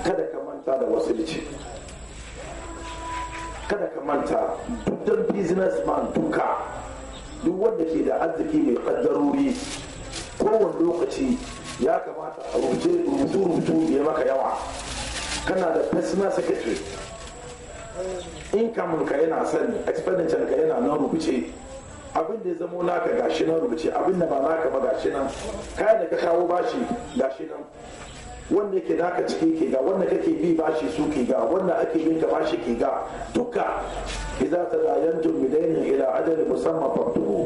kada ka manta da wasilci kada ka manta duk businessman duka duk wanda ke da arziki mai kaddarori kowane lokaci ya kamata a rubutu rubutu ya maka yawa kana da personal secretary income ka yana sani expenditure ka yana nan rubuce abin da ya zamo naka gashi nan rubuce abin da ba naka ba gashi nan kayan da ka kawo bashi gashi nan wanda yake naka ciki ke ga wanda kake bi bashi su ke ga wanda ake bin ka bashi ke ga duka idza tadayantum bidainin ila adali musamman faktubu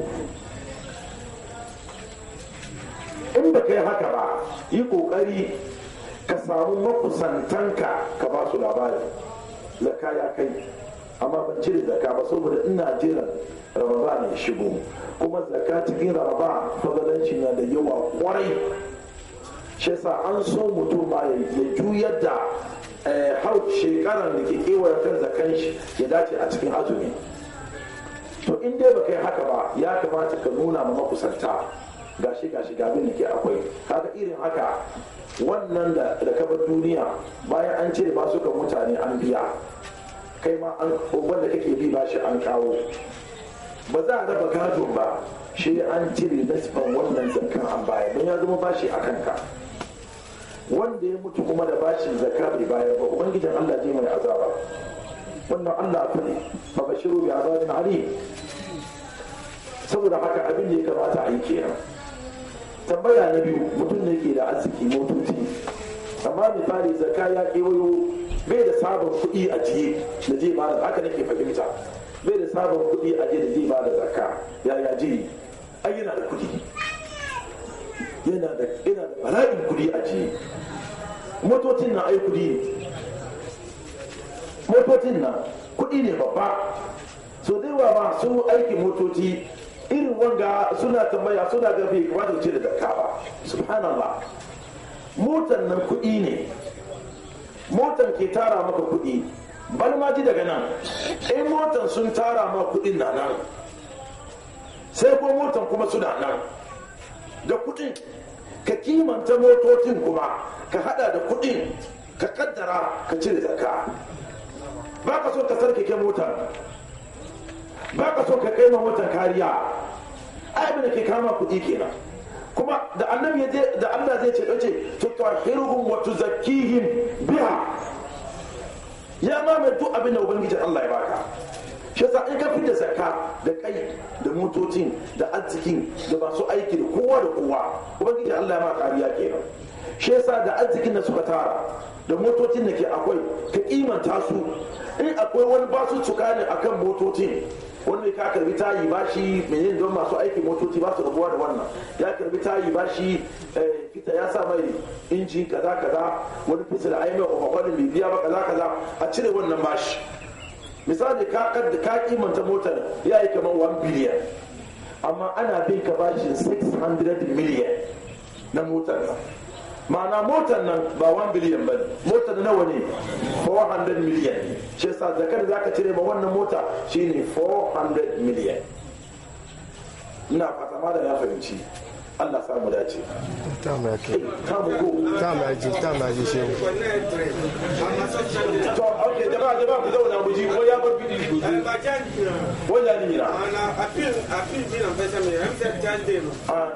in ba kai haka ba yi kokari ka samu makusantanka ka ba su labari zaka ya kai amma ban cire zaka ba saboda ina jiran ramadan ya shigo kuma zaka cikin ramadan fadalanci na da yawa kwarai shi yasa an so mutum ma ya juyar da hau shekarar da ke kewaye kan zakan shi ya dace a cikin azumi to in dai baka yi haka ba ya kamata ka nuna ma makusanta gashi gashi ga abin da ke akwai kaga irin haka wannan da ka bar duniya bayan an cire ba suka mutane an biya kai ma an wanda kake bi ba shi an kawo ba za a raba gado ba shi an cire nasifan wannan zakan an baya don ya zama bashi a kanka wanda ya mutu kuma da bashin zakka bai bayar ba ubangijin Allah je mai azaba wannan Allah fa ne fa bashiru bi azabin alim saboda haka abin da ya kamata a yi kenan tambaya na biyu mutum ne ke da arziki motoci amma misali zakka ya kewayo bai da sabon kuɗi a jiye da zai ba da haka nake fahimta bai da sabon kuɗi a jiye da zai ba da zakka ya ya je ai yana da kuɗi yana da yana da bala'in kuɗi a jiye motocin na ai kuɗi ne motocin na kuɗi ne babba so da yawa ba su aiki motoci irin wanga suna tambaya suna ga bai kamata ce da zakka ba subhanallah motan nan kuɗi ne motan ke tara maka kuɗi bal ma ji daga nan in motan sun tara ma kuɗin na nan sai ko motan kuma suna nan da kuɗin ka kimanta motocin kuma ka hada da kuɗin ka kaddara ka cire zakka ba ka so ka sarkake motar ba ka so ka kai ma motar kariya abin da ke kama kuɗi kenan kuma da annabi ya je da Allah zai ce dace tutahhiruhum wa tuzakkihim biha ya ma mai duk abin da ubangiji Allah ya baka shi yasa in ka fita zakka da kai da motocin da arzikin da masu aiki da kowa da kowa ubangiji Allah ya ma kariya kenan shi yasa da arzikin da suka tara da motocin da ke akwai ka kimanta su in akwai wani basu cuka ne akan motocin wani ka karbi tayi bashi menene don masu aiki motoci ba su rabuwa da wannan ya karbi tayi bashi fita ya sa mai inji kaza kaza wani fisa da aimai kwakwakwalin bai biya ba kaza kaza a cire wannan bashi misali ka ka kimanta motar ya yi kamar 1 biliyan amma ana bin ka bashin 600 miliyan na motar nan ma'ana motar nan ba 1 biliyan ba motar nawa ne 400 miliyan ne shi yasa zakar da zaka cire ma wannan mota shine 400 miliyan ina fata ma da ya fahimci Allah samu dace ta mai ke ta mu go ta mai ji ta mai ji shehu to okay jama'a jama'a ku zauna mu ji ko ya bar bidi ku ko ya ni mira ah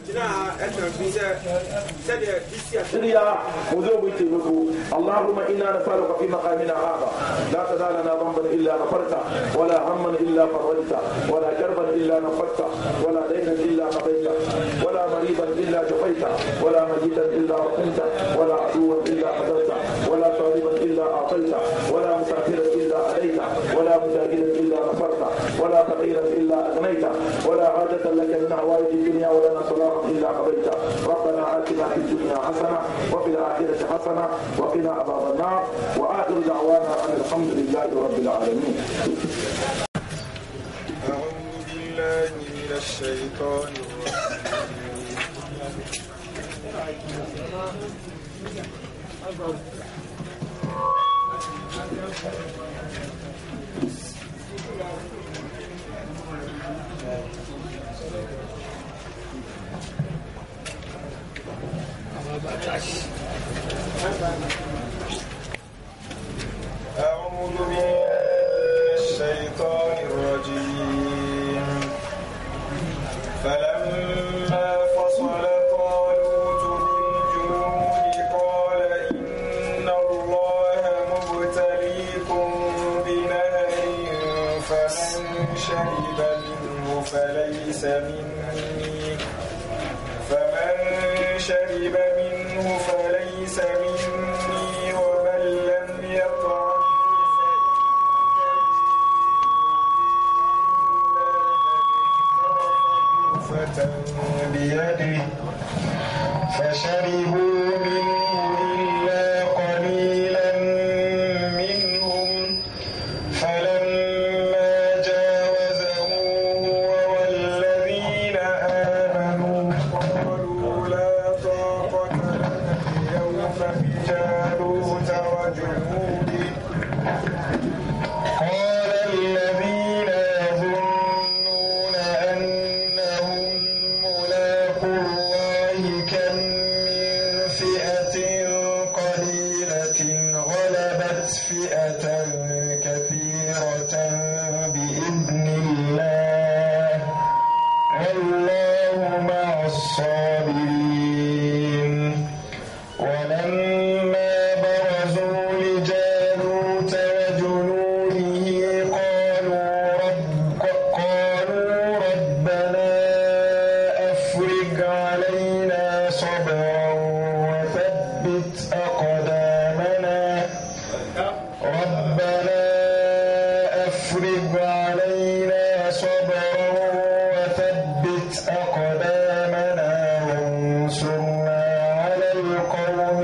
سريا وذوب تيمكو اللهم انا نسالك في مقامنا هذا لا تدع لنا ذنبا الا غفرته ولا هما الا فرجته ولا كربا الا نفذته ولا دينا الا قضيته ولا مريضا الا شفيته ولا ميتا الا رحمته ولا عدوا الا قدرته ولا طالبا الا اعطيته ولا مسافرا الا عليته ولا مجاهدا الا غفرته ولا فقيرا الا اغنيته ولا حاجه لك من حوائج الدنيا ولنا صلاح الا قضيته ربنا اتنا في الدنيا حسنه وفي الاخره حسنه وقنا عذاب النار واخر دعوانا ان الحمد لله رب العالمين أعوذ بالله من الشيطان الرجيم فئة كثيرة بإذن الله والله مع الصابرين ولما برزوا لجالوت وجنوده قالوا رب قالوا ربنا أفرج علينا صبرا وثبت أقدامنا ربنا أفرج علينا صبرا وثبت أقدامنا وانصرنا على القوم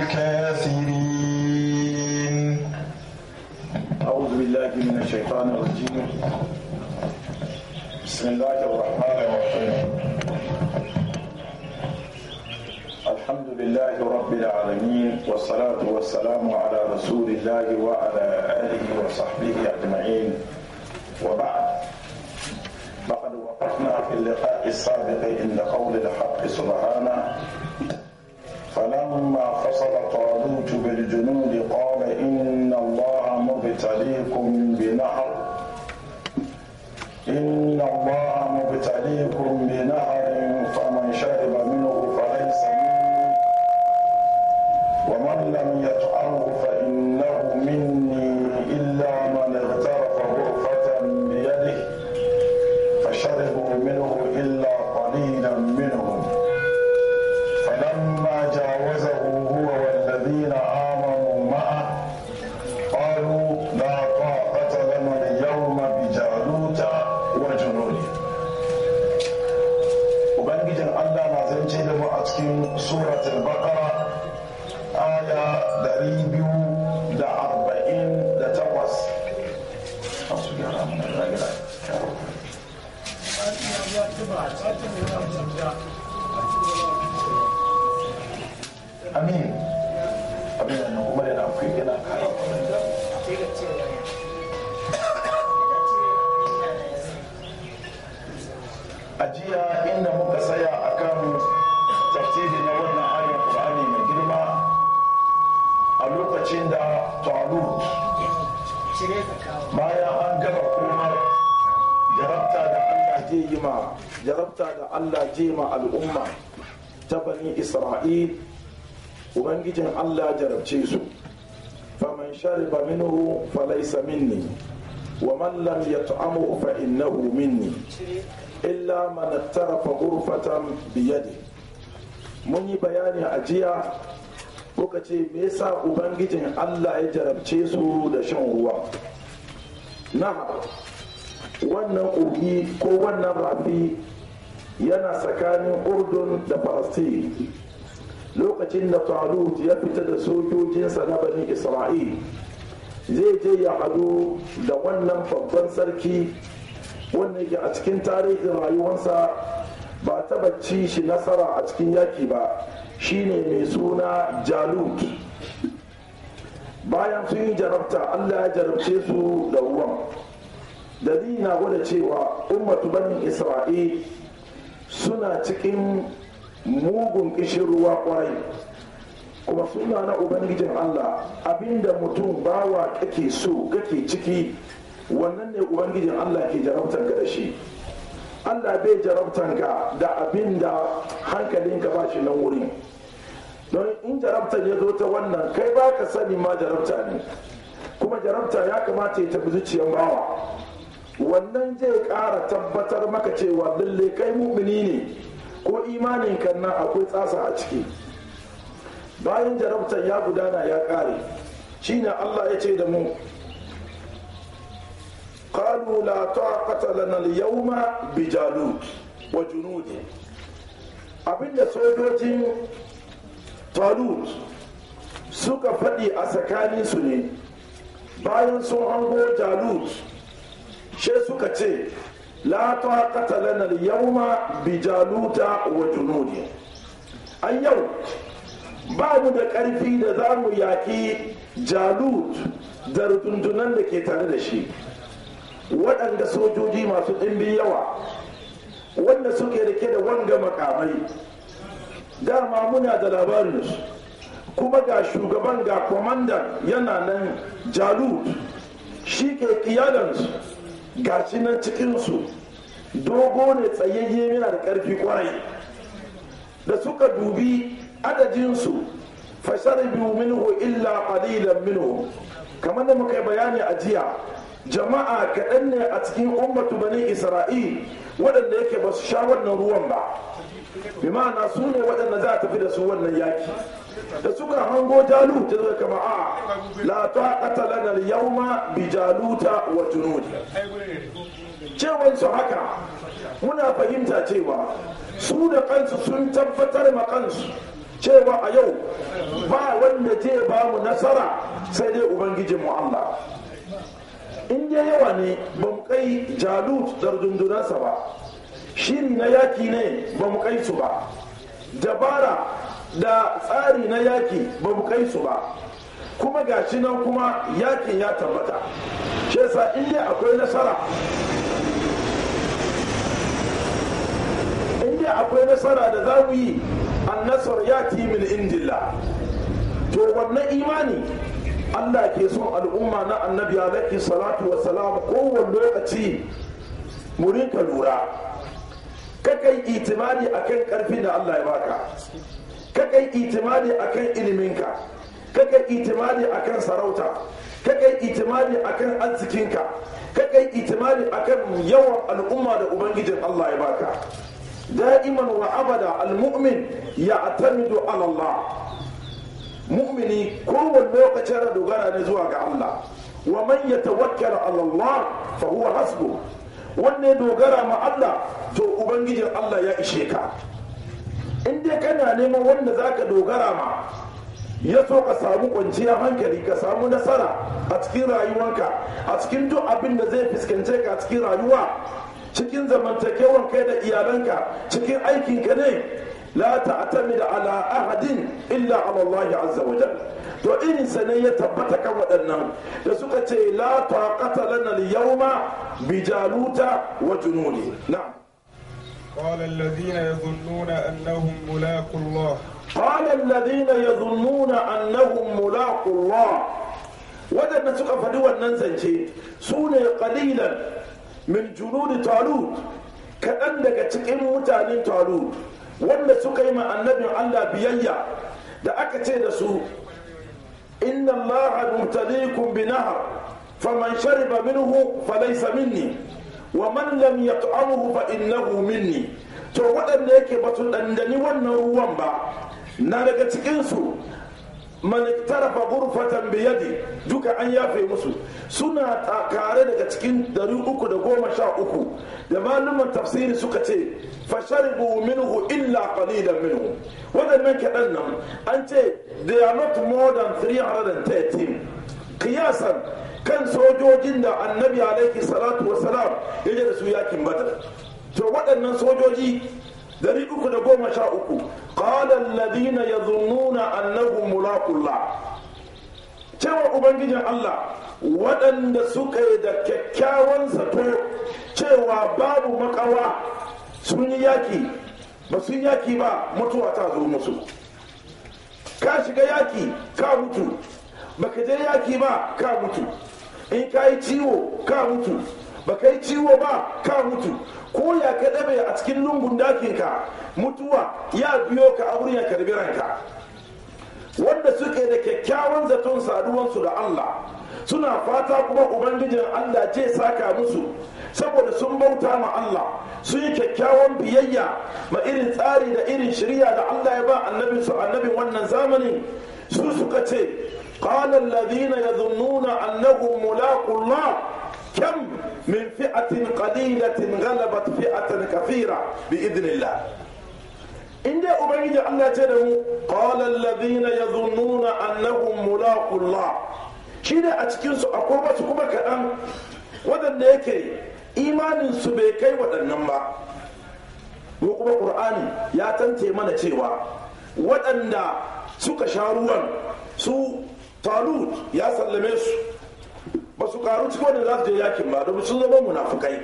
الكافرين أعوذ بالله من الشيطان الرجيم بسم الله الرحمن الرحيم الحمد لله رب العالمين والصلاة والسلام على رسول الله وعلى آله وصحبه أجمعين وبعد لقد وقفنا في اللقاء السابق عند قول الحق سبحانه فلما فصل طالوت بالجنود قال إن الله مبتليكم بنهر إن الله مبتليكم بنهر فمن شرب منه فليس مني ومن لم يطعمه فإنه مني إلا من اغترف غرفة بيده فشربوا منه إلا قليلا منهم فلما جاوزه هو والذين آمنوا معه قالوا لا طاقة لنا اليوم بجالوت وجنوده Ubangijin Allah na zance da mu a cikin suratul Baqara aya dari biyu da arba'in da takwas. Masu gyara mana ragina. Amin. Abin da kuma da na akwai gina kara a jiya inda muka saya akan tafsiri na wannan ayar Qur'ani mai girma a lokacin da Talut bayan an gaba kuma jarabta da Allah je yi ma jarabta da Allah je ma al'umma ta bani Isra'il ubangijin Allah jarabce su faman shariba minhu falaysa minni wa man lam yat'amu fa innahu minni illa man tarafa ghurfatan biyadi mun yi bayani a jiya muka ce me yasa ubangijin Allah ya jarabce su da shan ruwa na wannan kogi ko wannan rafi yana tsakanin urdun da falastin lokacin da talut ya fita da sojojinsa na bani isra'il zai je ya hadu da wannan babban sarki wanda yake a cikin tarihin rayuwarsa ba taba ci shi nasara a cikin yaki ba shine mai suna jalut bayan sun yi jarabta allah ya jarabce su da ruwan dalili na gwada cewa ummatu banin isra'il suna cikin mugun kishin ruwa kwarai kuma suna na ubangijin allah abinda mutum bawa kake so kake ciki wannan ne ubangijin allah ke jarabtar ka da shi allah bai jarabtar ka da abinda hankalinka ba shi nan wurin don in jarabtar ya zo ta wannan kai ba ka sani ma jarabta ne kuma jarabta ya kamata ya tafi zuciyar bawa wannan zai ƙara tabbatar maka cewa lalle kai mumini ne ko imanin kan nan akwai tsasa a ciki bayan jarabtar ya gudana ya ƙare shine Allah ya ce da mu qalu la taqata lana al-yawma bi jalut wa junudi abinda sojojin talut suka faɗi a tsakaninsu ne bayan sun hango jalut she suka ce la taqata lana al-yawma bi jaluta wa junudi an yau ba mu da ƙarfi da za mu yaƙi jalut da rundunan da ke tare da shi waɗanda sojoji masu ɗimbin yawa wanda suke rike da wanga makamai dama muna da labarinsu kuma ga shugaban ga kwamandan yana nan jalut shi ke kiyalansu ga shi nan cikinsu dogo ne tsayayye yana da ƙarfi kwarai da suka dubi adadinsu fasharibu minhu illa qalilan minhu kamar da muka yi bayani a jiya jama'a kaɗan ne a cikin ummatu bani isra'il waɗanda yake ba su sha wannan ruwan ba bi ma'ana su ne waɗanda za a tafi da su wannan yaki da suka hango jalut ta zai kama a la taqata lana al-yawma bi jaluta wa junudi cewan su haka muna fahimta cewa su da kansu sun tabbatar ma kansu cewa a yau ba wanda zai ba mu nasara sai dai ubangijin mu Allah in dai yawa ne ba mu kai jalut da rundunarsa ba shiri na yaki ne ba mu kai su ba dabara da tsari na yaki ba mu kai su ba kuma gashi nan kuma yakin ya tabbata shi yasa in dai akwai nasara in dai akwai nasara da za mu yi annasar ya min indillah to wannan imani Allah ke son al'umma na annabi alaihi salatu wa salam kowane lokaci mu rinka lura kakai itimadi akan karfin da Allah ya baka kakai itimadi akan iliminka kakai itimadi akan sarauta kakai itimadi akan arzikinka kakai itimadi akan yawan al'umma da ubangijin Allah ya baka da'iman wa abada al-mu'min ya'tamidu ala Allah mu'mini kowane lokacin da dogara ne zuwa ga Allah wa man yatawakkala ala Allah fa huwa hasbu wanne dogara ma Allah to ubangijin Allah ya ishe ka in dai kana neman wanda zaka dogara ma ya so ka samu kwanciyar hankali ka samu nasara a cikin rayuwanka a cikin duk abin da zai fuskance ka a cikin rayuwa cikin zamantakewan kai da iyalanka cikin aikinka ne la ta'tamid ala ahadin illa ala Allah azza wa jalla to irin sa ne ya tabbata kan waɗannan da suka ce la taqata lana al-yawma bi jaluta wa junudi na'am قال الذين يظنون أنهم ملاقوا الله قال الذين يظنون أنهم ملاقوا الله waɗanda suka faɗi wannan zance su ne ƙalilan min junudi talut kaɗan daga cikin mutanen talut wanda suka yi ma annabin Allah biyayya da aka ce da su inna allaha mubtaliikum bi nahar faman shariba minhu falaysa minni wa man lam yat'amhu fa innahu minni to waɗanda yake ba su ɗandani wannan ruwan ba na daga cikinsu man tarafa gurfatan biyadi duka an yafe musu suna kare daga cikin dari uku da goma sha uku da malaman tafsiri suka ce fasharibu minhu illa qalilan minhu waɗannan kaɗan nan an ce they are not more than 313 kiyasan kan sojojin da annabi alaihi salatu wasalam ya da su yakin badar to waɗannan sojoji dari uku da goma sha uku qala alladhina yadhunnuna annahum mulaqullah cewa ubangijin Allah waɗanda suka yi da kyakkyawan zato cewa babu makawa sun yi yaki ba sun yaki ba mutuwa ta zo musu ka shiga yaki ka mutu baka je yaki ba ka mutu in ka yi ciwo ka mutu baka yi ciwo ba ka mutu ko ya ka dabe a cikin lungun dakinka mutuwa ya biyo ka a wurin ya karbi ranka wanda suke da kyakkyawan zaton saduwansu da Allah suna fata kuma ubangijin Allah ce saka musu saboda sun bauta ma Allah sun yi kyakkyawan biyayya ma irin tsari da irin shirya da Allah ya ba annabin su annabin wannan zamanin su suka ce qala alladhina yadhunnuna annahum mulaqu Allah كم من فئة قليلة غلبت فئة كثيرة بإذن الله إن جاء أبنجي الله تدعو قال الذين يظنون أنهم ملاقوا الله شيء أتكين سو أقوى سكوبة كلام ودن يكي إيمان سبيكي ودن نمبا وكما قرآن يا تنتي من تيوا ودن suka sha ruwan su talut ya sallame su ba su karu cikin wanda za su je yakin ba domin sun zama munafukai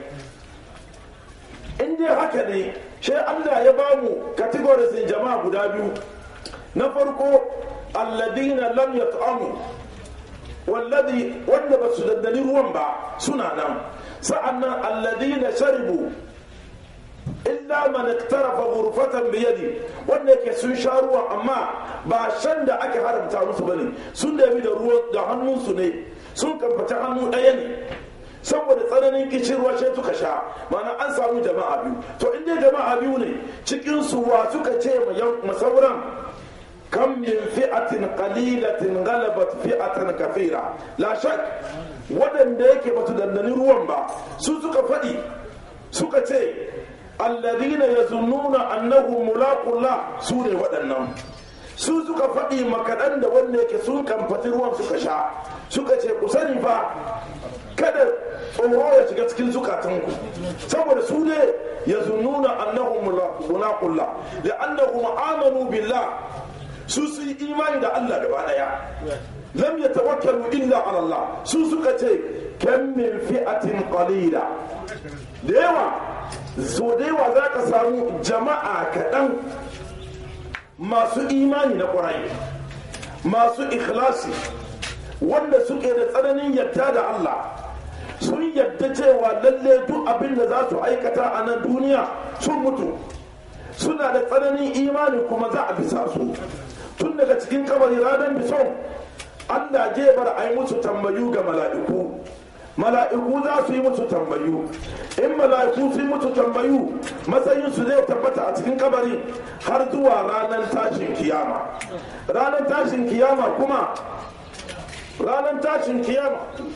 in dai haka ne shi Allah ya ba mu categories jama'a guda biyu na farko alladina lam yat'amu wallazi wanda ba su daddani ruwan ba suna nan sa'annan alladina sharibu illa man iktarafa ghurfatan bi yadi wanda yake sun sha ruwan amma ba shan da aka haramta musu bane sun da da ruwan da hannunsu ne sun kamfata hannu ɗaya ne saboda tsananin kishirwa sai suka sha mana an samu jama'a biyu to in dai jama'a biyu ne cikin su wa suka ce ma sauran kam min fi'atin qalilatin ghalabat fi'atan kafira la shak wadanda yake batu dandani ruwan ba su suka faɗi suka ce alladhina yazunnuna annahu mulaqullah su ne waɗannan su suka faɗi makaɗan da wanda yake sun kamfati ruwan suka sha suka ce ku sani fa kada tsoro ya shiga cikin zukatanku saboda su ne ya zununa annahum mulaqullah da annahum amanu billah su su yi imani da Allah gaba daya lam yatawakkalu illa ala Allah su suka ce kam min fi'atin qalila da yawa so da yawa za ka samu jama'a kaɗan masu imani na ƙwarai masu ikhlasi wanda suke da tsananin yadda da Allah sun yadda cewa lalle duk abin da za su aikata a nan duniya sun mutu suna da tsananin imani kuma za a bisa su tun daga cikin kabari ranar bison Allah je bar a yi musu tambayu ga mala'iku mala'iku za su yi musu tambayu in mala'iku su yi musu tambayu matsayinsu zai tabbata a cikin kabari har zuwa ranar tashin kiyama ranar tashin kiyama kuma ranar tashin kiyama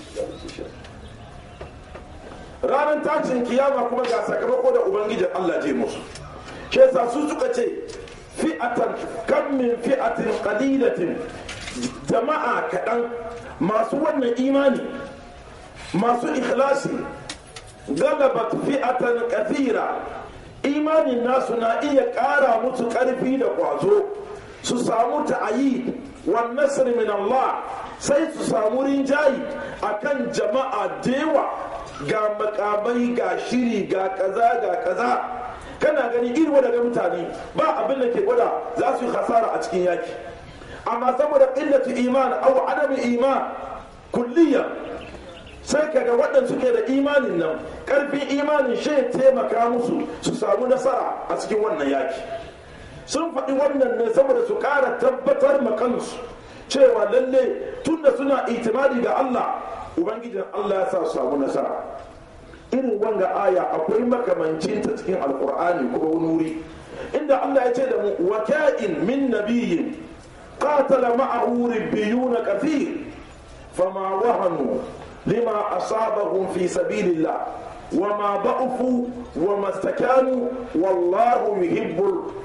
ranar tashin kiyama kuma ga sakamako da ubangijin Allah je musu ke sa su suka ce fi'atan kan min fi'atin qalilatin jama'a kaɗan masu wannan imani masu ikhlasi galabat fi'atan kathira imanin nasu na iya ƙara musu ƙarfi da ƙwazo su samu ta'ayi wan nasr min Allah sai su samu rinjayi akan jama'a dewa ga makamai ga shiri ga kaza ga kaza kana gani irin daga mutane ba abin da ke gwada za su yi hasara a cikin yaki amma saboda illatu iman aw adami iman kulliya sai kaga waɗanda suke da imanin nan ƙarfin imanin shi taimaka musu su samu nasara a cikin wannan yaki sun faɗi wannan ne saboda su ƙara tabbatar ma kansu cewa lalle tunda suna itimadi ga Allah ubangijin Allah ya sa su samu nasara irin wanga aya akwai makamancin ta cikin alkur'ani kuma wani wuri inda Allah ya ce da mu wa ka'in min nabiyyin qatala ma'ahu ribbiyuna kathir fama wahanu lima asabahum fi sabilillah وما ضعفوا وما استكانوا والله يحب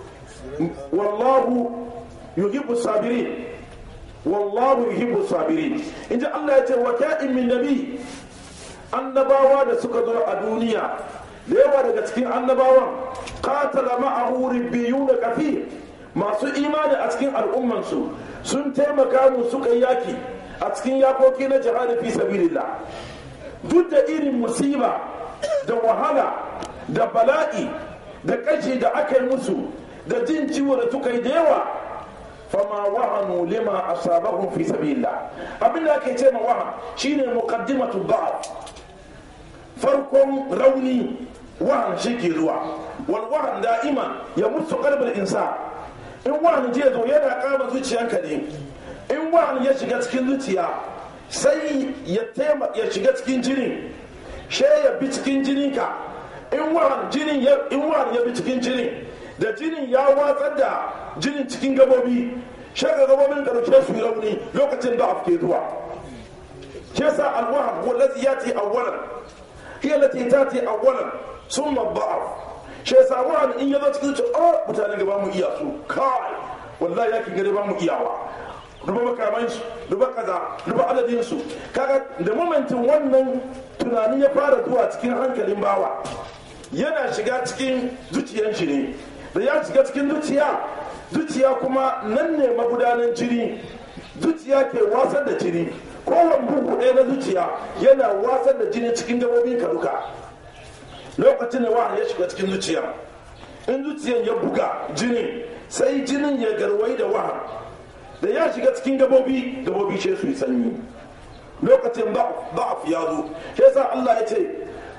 والله يحب الصابرين والله يحب الصابرين إن جاء الله يقول وكائن من نبي annabawa da suka zo a duniya da yawa daga cikin annabawan qatala ma'ahu ribbiyuna kafir masu imani a cikin al'ummansu sun taimaka mu suka yaki a cikin yakoki na jihadi fi sabilillah duk da irin musiba da wahala da bala'i da kashi da aka yi musu da jin ciwo da suka yi da yawa fama wahanu lima asabahum fi sabilillah abin da ake ce ma wahan shine muqaddimatu da'af farkon rauni wahan shi ke zuwa wal wahan da'iman ya mutu qalbul insa in wahan je zo yana kama zuciyanka ne in wahan ya shiga cikin zuciya sai ya tema ya shiga cikin jini she ya bi cikin jininka in wahan jinin ya in wahan ya bi cikin jinin da jinin ya watsar da jinin cikin gabobi shaga gabobin karshe su yi rauni lokacin da afke zuwa ke sa alwahab wallazi yati awwalan hiya lati tati awwalan summa da'af shi yasa wani in yazo cikin ce oh mutanen gaba mu iya su kai wallahi yaki gare ba mu iyawa duba makaman su duba kaza duba adadin su kaga da momentin wannan tunani ya fara zuwa cikin hankalin bawa yana shiga cikin zuciyan shi ne da ya shiga cikin zuciya zuciya kuma nan ne magudanan jini zuciya ke wasar da jini kowane bugu ɗaya na zuciya yana wasar da jini cikin gabobin ka duka lokacin da wahan ya shiga cikin zuciya in zuciyan ya buga jini sai jinin ya garwai da wahan da ya shiga cikin gabobi gabobi ce su yi sanyi lokacin da'af ya zo shi yasa Allah ya ce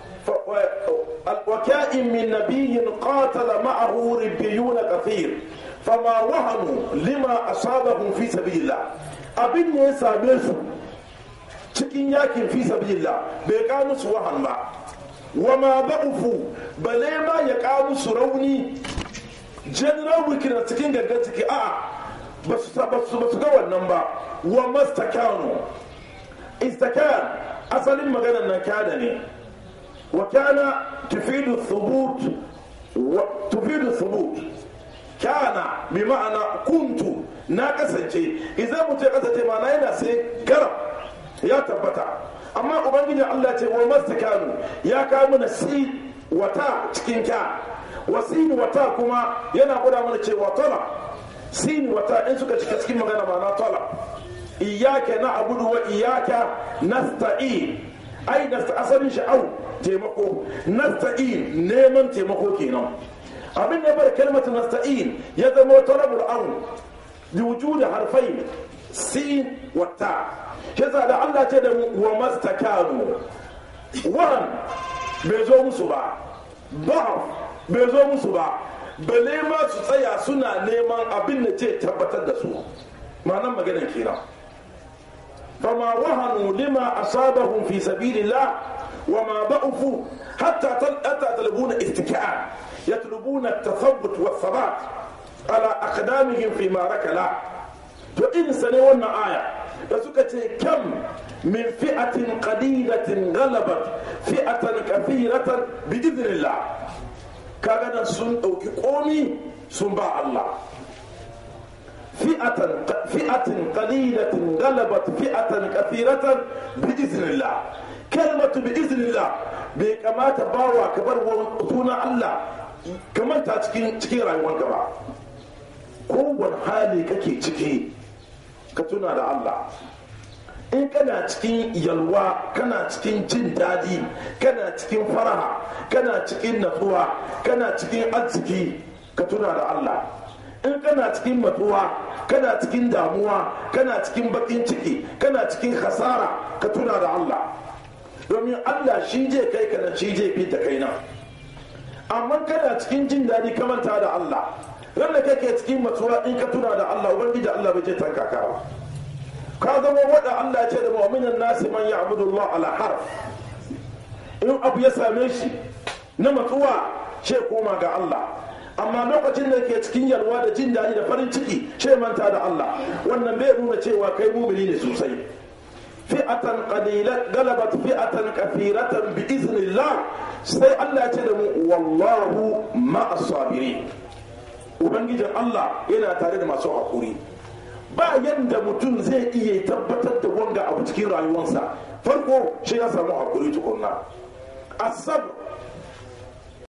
وكائن من نبي قاتل معه ربيون كثير فما وهنوا لما أصابهم في سبيل الله abin ne ya same su cikin yakin fi sabilillah bai ka musu wahan ba wa ma ba'ufu bale ma ya ka musu rauni general weakness cikin gangan ciki a'a ba su ga wannan ba wa mastakanu istakan asalin maganar nan kada ne wa kana tufidu thubut wa tufidu thubut kana bi ma'ana kuntu na kasance idan mutum ya kasance ma na yana sai garab ya tabbata amma ubangiji Allah ce wa mastakanu ya kawo mana si wata cikin ka wasini wata kuma yana gwada mana cewa tola sin wata in suka cika cikin magana ma na tola iyaka na abudu wa iyaka nasta'in ai da asalin sha'au taimako nasta'in neman taimako kenan abin da bar kalmatu nasta'in ya zama talabul aun bi wujudi harfai sin wa ta kisa da Allah ce da mu wa mastakanu wan bai zo musu ba ba bai zo musu ba bale ma su tsaya suna neman abin da ce tabbatar da su ma'anan maganar kenan فما وهنوا لما أصابهم في سبيل الله وما ضعفوا حتى حتى يطلبون اتكاء يطلبون التثبت والثبات على أقدامهم في معركة لا فإن سنونا آية فسكت كم من فئة قليلة غلبت فئة كثيرة بإذن الله كان سن أو كقومي سنبع الله فئة فئة قليلة غلبت فئة كثيرة بإذن الله كلمة بإذن الله بكما تباوى كبر وطونا الله كما تاتكين تكين رايوان كبا kowane hali kake ciki ka tuna da Allah in kana cikin yalwa kana cikin jin daɗi kana cikin faraha kana cikin natsuwa kana cikin arziki ka tuna da Allah in kana cikin matsuwa kana cikin damuwa kana cikin bakin ciki kana cikin hasara ka tuna da Allah domin Allah shi je kai kana shi je fi da kai nan amma kana cikin jin daɗi ka manta da Allah wanda kake cikin matsuwa in ka tuna da Allah ubangiji Allah bai je tanka ka ba ka zama wanda Allah ce da mu'minan nasi man ya'budu Allah ala harf in abu ya same shi na matsuwa ce koma ga Allah amma lokacin da ke cikin yalwa da jin daɗi da farin ciki ce manta da Allah wannan bai nuna cewa kai mumini ne sosai fi'atan qalilat galabat fi'atan kathiratan bi iznillah sai Allah ya ce da mu wallahu ma'as sabirin ubangijin Allah yana tare da masu hakuri ba yanda mutum zai iya tabbatar da wanga abu cikin rayuwarsa farko shi ya samu hakuri tukunna asab